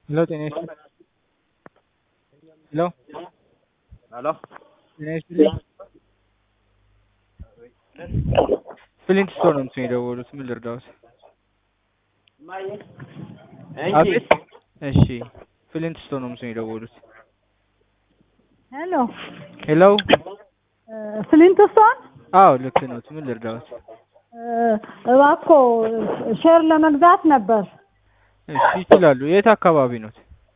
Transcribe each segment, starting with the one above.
Hello, ጤና ይስጥልኝ። ሄሎ ሄሎ ጤና ይስጥልኝ። ፍሊንት ስቶር ነው እንትን የደወሉት። ምን ልርዳዎት? አቤት። እሺ፣ ፍሊንት ስቶር ነው እንትን የደወሉት። ሄሎ ሄሎ። ፍሊንትስቶን አዎ ልክ ነው። ምን ልርዳዎት? እባክዎ ሼር ለመግዛት ነበር። እሺ ይችላሉ። የት አካባቢ ነው?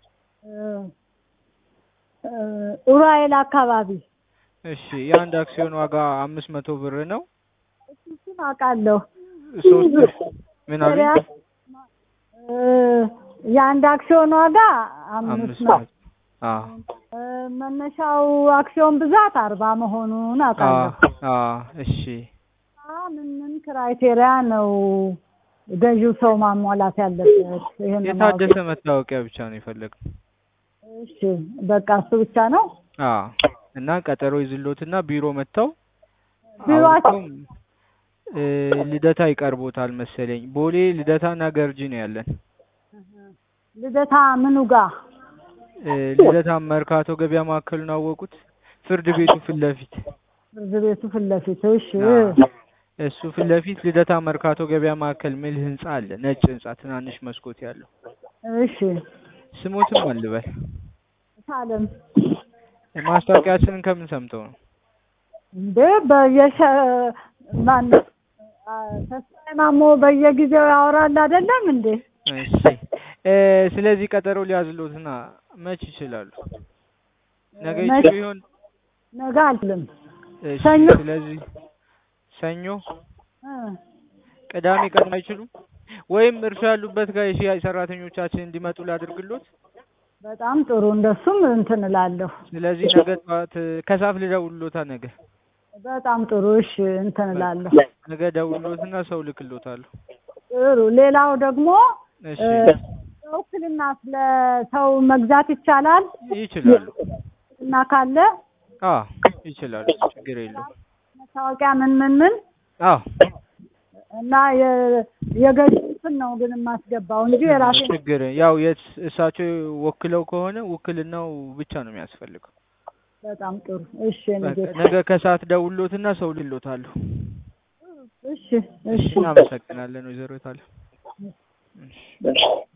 ኡራኤል አካባቢ። እሺ የአንድ አክሲዮን ዋጋ አምስት መቶ ብር ነው። እሱን አውቃለሁ። ሶስት ምን አሉ? የአንድ አክሲዮን ዋጋ አምስት አምስት ነው። መቶ አዎ መነሻው አክሲዮን ብዛት አርባ መሆኑን አውቃለሁ። አዎ አዎ። እሺ ምን ምን ክራይቴሪያ ነው ገዢው ሰው ማሟላት ያለበት? ይሄን ነው ማወቅ። የታደሰ መታወቂያ ብቻ ነው የፈለግነው። እሺ በቃ እሱ ብቻ ነው። አዎ እና ቀጠሮ ይዝሎትና ቢሮ መጥተው ቢሮአችሁ አውርተው እ ልደታ ይቀርቦታል መሰለኝ። ቦሌ ልደታና ገርጂ ነው ያለን። ልደታ ምኑ ጋር? እ ልደታ መርካቶ ገበያ ማዕከሉን አወቁት? ፍርድ ቤቱ ፊት ለፊት ፍርድ ቤቱ ፊት ለፊት። እሺ አዎ። እሱ ፊት ለፊት ልደታ መርካቶ ገበያ ማዕከል ሚል ህንጻ አለ። ነጭ ህንጻ ትናንሽ መስኮት ያለው። እሺ ስሞትም አልበል። ሳለም ማስታወቂያችንን ከምን ሰምተው ነው? እንዴ በየሸ ማን አ- ተስፋዬ ማሞ በየጊዜው ያወራል አይደለም እንዴ? እሺ እ ስለዚህ ቀጠሮ ሊያዝሎትና መች ይችላሉ? ነገ መች- ይችሉ ይሆን? ነገ አልልም። እሺ ሰኞ። ስለዚህ ሰኞ፣ እ ቅዳሜ ቀን አይችሉም? ወይም እርሱ ያሉበት ጋር የሽያጭ ሰራተኞቻችን እንዲመጡ ላድርግሎት? በጣም ጥሩ እንደሱም እንትን እላለሁ። ስለዚህ ነገ ጠዋት ከሰዓት ልደውልሎታ ነገ በጣም ጥሩ እሺ እንትን እላለሁ። ነገ ደውልሎትና ሰው ልክሎታለሁ። ጥሩ ሌላው ደግሞ እሺ እ በውክልና ስለ ሰው መግዛት ይቻላል ይችላሉ። እና ካለ አዎ ይችላሉ። ችግር የለውም። መታወቂያ ምን ምን ምን አዎ እና የ- የገዙትን ነው ግን የማስገባው እንጂ የራሴ ችግር ያው የት እሳቸው ወክለው ከሆነ ውክልናው ብቻ ነው የሚያስፈልገው። በጣም ጥሩ እሺ በቃ ንጌታ ነገ ከሰዓት ደውሎትና ሰው ልሎታለሁ። እሺ እሺ እናመሰግናለን ወይዘሮ ታለ